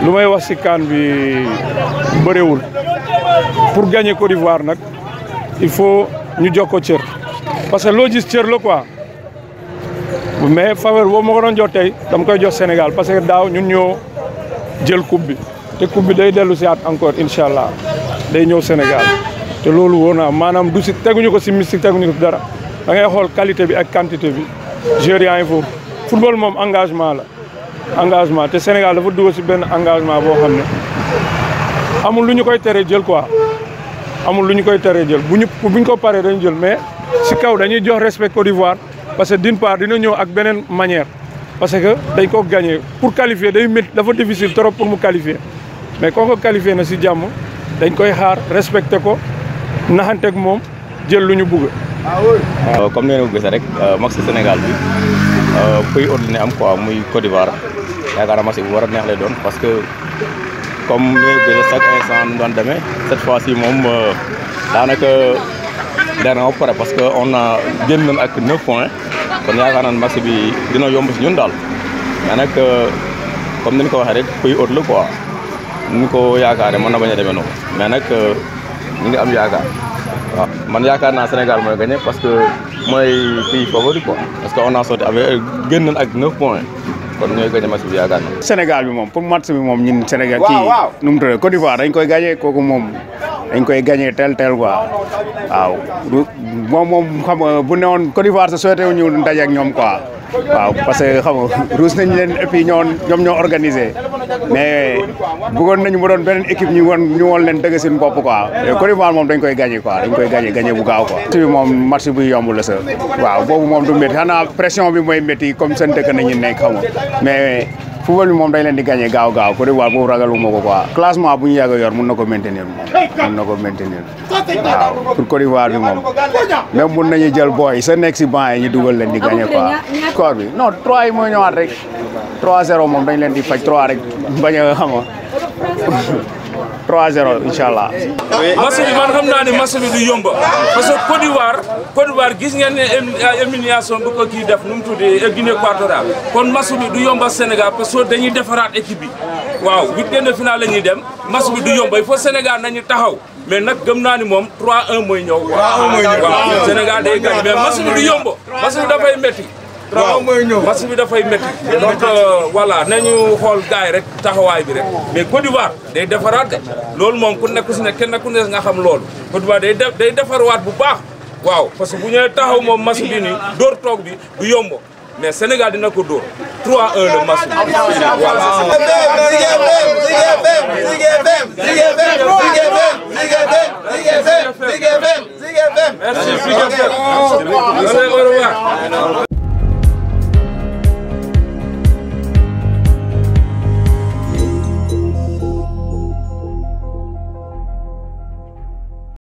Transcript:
lu may wax si CAN bi bëriwul pour gagner Côte d'Ivoire nag il faut ñu jox ko cër parce que loo gis cër la quoi mais faveur boobu ma ko doon jox tey dama koy jox Sénégal parce que daaw ñun ñoo jël coupe bi te coupe bi day dellu si at encore incha allah day ñëw Sénégal te loolu wóor naa maanaam du si teguñu ko si mystique teguñu ko si dara da ngay xool qualité bi ak quantité bi joueurs yaa ngi foofu football moom engagement la engagement te Sénégal dafa dugg si benn engagement boo xam ne amul lu ñu koy teree jël quoi amul lu ñu koy teree jël bu ñu bu ñu ko paree dañu jël mais si kaw dañuy jox respect Côte d'Ivoire parce que d'une part dina ñëw ak beneen manière parce que dañ ko gagné pour qualifier day métti dafa difficile trop pour mu qualifier mais koo ko qualifié na si jàmm dañ koy xaar respecté ko naxanteeg moom jël lu ñu bugg. comme ni ngeen ko gisee rek match Sénégal bi pays ordinaire am quoi muy Côte d'Ivoire yaakaar naa match bu war a neex lay doon parce que comme ni ngeen ko gisee chaque instant nu daan demee cette fois ci moom daanaka dana ba pare parce que on a génn nañ ak 9 points kon yaakaar naa match bi dina yomb si ñun daal mais nag comme ni ñu ko waxee rek pays hôte la quoi ni ñu ko yaakaaree mën na bañ a demee noonu mais nag ñu ngi am yaakaar. waaw man yaakaar naa Sénégal mooy gagné parce que mooy pays favori quoi parce que on a sorti avec génn nañ ak 9 points kon ñooy gagné match bi yaakaar naa. Sénégal bi moom pour match bi moom ñun Sénégal kii nu mu tuddee Côte d'Ivoire dañ koy gagné kooku moom dañ koy gagné tel tel quoi waaw moom moom xam nga bu newoon Côte d'Ivoire sa souhaité wu ñu daje ak ñoom quoi waaw parce que xam nga ruus nañ leen et puis ñoo ñoom ñoo organisé mais bëggoon nañu mu doon beneen équipe ñu woon ñu woon leen dëgg seen bopp quoi Côte d'Ivoire moom dañ koy gagné quoi dañ koy gagné gagné bu gaaw quoi. match bi moom match bu yomb la sa waaw boobu moom du métti xanaa pression bi mooy métti comme seen dëkk nañu nekk xam nga mais football bi moom dañ leen di gagné gaaw gaaw Côte d'Ivoire boobu ragaluma ko quoi. classement bu ñu yàgg a yor mun na ko maintenir moom mun na ko maintenir waaw pour Côte d'Ivoire bi moom même mun nañu jël booy sa nekk si banc yi ñu dugal leen di gagné quoi. score bi non 3 yi mooy ñëwaat rek 3-0 moom dañ leen di faj 3 rek bañ a xam nga 3-0 incha allah. match bi man xam naa ne match bi du yomba parce que Côte d'Ivoire Côte d'Ivoire gis ngeen ne élimination bu ko kii def nu mu tuddee Guinée équatoriale kon match bi du yomba Sénégal parce que dañuy defaraat équipe bi waaw huitième de finale la ñuy dem match bi du yomba il faut Sénégal nañu taxaw mais nag gëm naa ni moom 3-1 mooy ñëw. 3-1 mooy ñëw waaw Sénégal day gañ mais match bi du yomba match bi dafay métti. waaw match bi dafay métti donc voilà nañu xool gars yi rek taxawaay bi rek mais Côte d'Ivoire day defaraat de loolu moom ku nekk si ne kenn ku ne nga xam loolu Côte d'Ivoire day def day defarwaat bu baax waaw parce que bu ñëwee taxaw moom match bi nii dóor toog bi du yomb mais Sénégal dina ko dóor 3-1 le match bi voilà. merci.